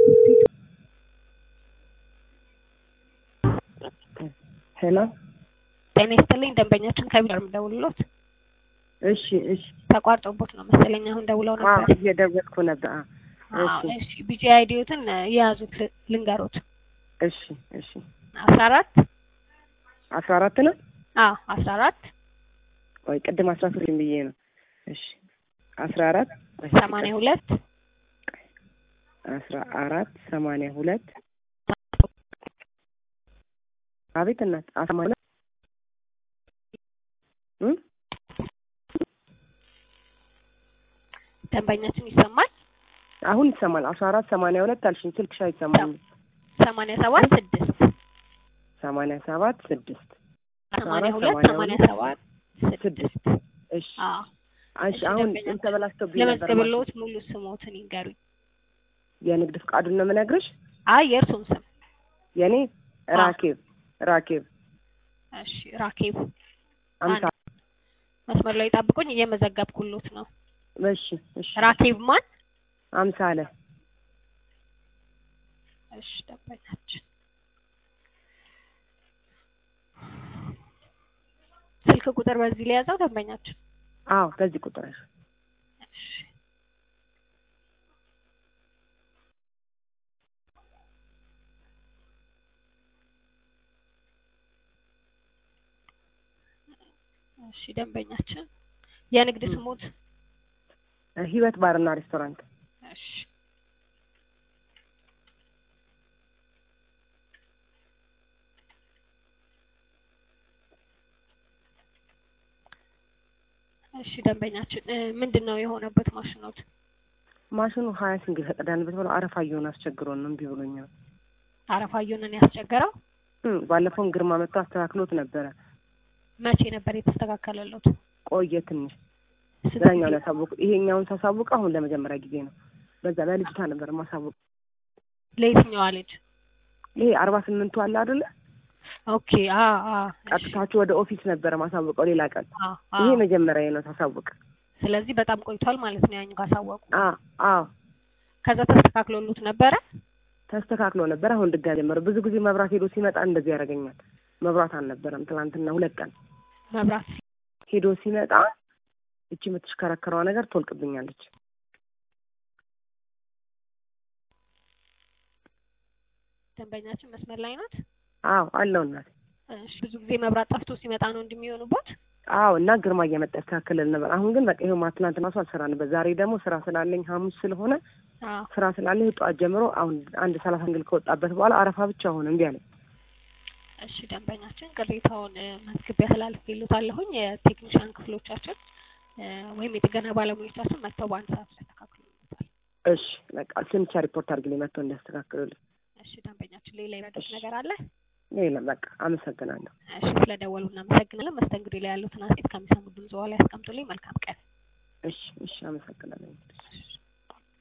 ሄሎ ጤና ይስጥልኝ ደንበኛችን ከቢሮ የምደውልሎት እሺ እሺ ተቋርጦቦት ነው መሰለኝ አሁን ደውለው አዎ ነበር እየደወልኩ ነበር አዎ አዎ እሺ እሺ ቢጂ አይዲዮትን የያዙት ል- ልንገሮት እሺ እሺ አስራ አራት አስራ አራት ነው አዎ አስራ አራት ወይ ቅድም አስራ ሶስት ብዬ ነው እሺ አስራ አራት እሺ፣ ሰማንያ ሁለት አስራ አራት ሰማንያ ሁለት አቤት እናት አስራ ሁለት እ ደንበኛችን ይሰማል አሁን ይሰማል አስራ አራት ሰማንያ ሁለት አልሽኝ ስልክሽ አይሰማም ሰማንያ ሰባት ስድስት ሰማንያ ሰባት ስድስት ሰማንያ ሁለት ሰማንያ ሰማንያ ሁለት ሰባት ስድስት እሺ አዎ እሺ እሺ፣ አሁን ደንበኛችን ተበላሽቶብኝ ነበር ማለት ለመዝገብሎት ሙሉ ስሞትን ይንገሩኝ የንግድ ፍቃዱን ነው የምነግርሽ አይ የእርሱን ስም የኔ አዎ። ራኬብ ራኬብ እሺ ራኬብ አምሳ መስመር ላይ ጠብቁኝ እየመዘገብኩሎት ነው እሺ እሺ ራኬብ ማን አምሳለ እሺ ደንበኛችን ስልክ ቁጥር በዚህ ላይ ያዘው ደንበኛችን አዎ በዚህ ቁጥር እሺ እሺ ደንበኛችን የንግድ ም። ስሙት ህይወት ባርና ሬስቶራንት እሺ እሺ ደንበኛችን እ ምንድን ነው የሆነበት ማሽኖት ማሽኑ ሀያ ሲንግል ፈቀዳንበት ብለው አረፋ እየሆነ አስቸግሮን ነው እምቢ ብሎኛል አረፋ እየሆነን ያስቸገረው እም፣ ባለፈውም ግርማ መጥቶ አስተካክሎት ነበረ መቼ ነበር የተስተካከለለት ቆየ ትንሽ ስንት ዛኛውን ጊዜ? ያሳወቁ ይሄኛውን ሳሳውቅ አሁን ለመጀመሪያ ጊዜ ነው በዛ ለልጅቷ ነበር ማሳወቅ ለየትኛዋ ልጅ ይሄ አርባ ስምንቱ አለ አይደለ ኦኬ አ አ እሺ። ቀጥታችሁ ወደ ኦፊስ ነበረ ማሳወቀው ሌላ ቀን አ አ ይሄ መጀመሪያ ነው ሳሳውቅ ስለዚህ በጣም ቆይቷል ማለት ነው ያኛው ካሳወቁ አ አዎ ከዛ ተስተካክሎሉት ነበረ ተስተካክሎ ነበር አሁን ድጋሚ ጀመረ ብዙ ጊዜ መብራት ሄዶ ሲመጣ እንደዚህ ያደርገኛል መብራት አልነበረም ትናንትና ሁለት ቀን መብራት ሄዶ ሲመጣ እቺ የምትሽከረከረዋ ነገር ትወልቅብኛለች ደንበኛችን መስመር ላይ ናት አዎ አለው እናት እሺ ብዙ ጊዜ መብራት ጠፍቶ ሲመጣ ነው እንደሚሆኑበት አዎ እና ግርማ እየመጣ ያስተካክልል ነበር አሁን ግን በቃ ይኸው ትናንትና እራሱ አልሰራንበት ዛሬ ደግሞ ስራ ስላለኝ ሐሙስ ስለሆነ አዎ ስራ ስላለኝ ጠዋት ጀምሮ አሁን አንድ ሰላሳ እንግል ከወጣበት በኋላ አረፋ ብቻ ሆነ እምቢ አለኝ እሺ ደንበኛችን ቅሬታውን እ መዝግቤ አስተላልፌልዎታለሁኝ የቴክኒሻን ክፍሎቻችን እ ወይም የጥገና ባለሙያዎቻችን መጥተው በአንድ ሰዓት ያስተካክሉልዎታል እሺ በቃ እሱን ብቻ ሪፖርት አድርግልኝ መጥቶ እንዲያስተካክሉልኝ እሺ ደንበኛችን ሌላ የረዳት ነገር አለ የለም በቃ አመሰግናለሁ እሺ ስለደወሉ እናመሰግናለን መስተንግዶ ላይ ያሉትን አስተያየት ከሚሰሙ ድምጽ በኋላ ያስቀምጡልኝ መልካም ቀን እሺ እሺ አመሰግናለሁ እሺ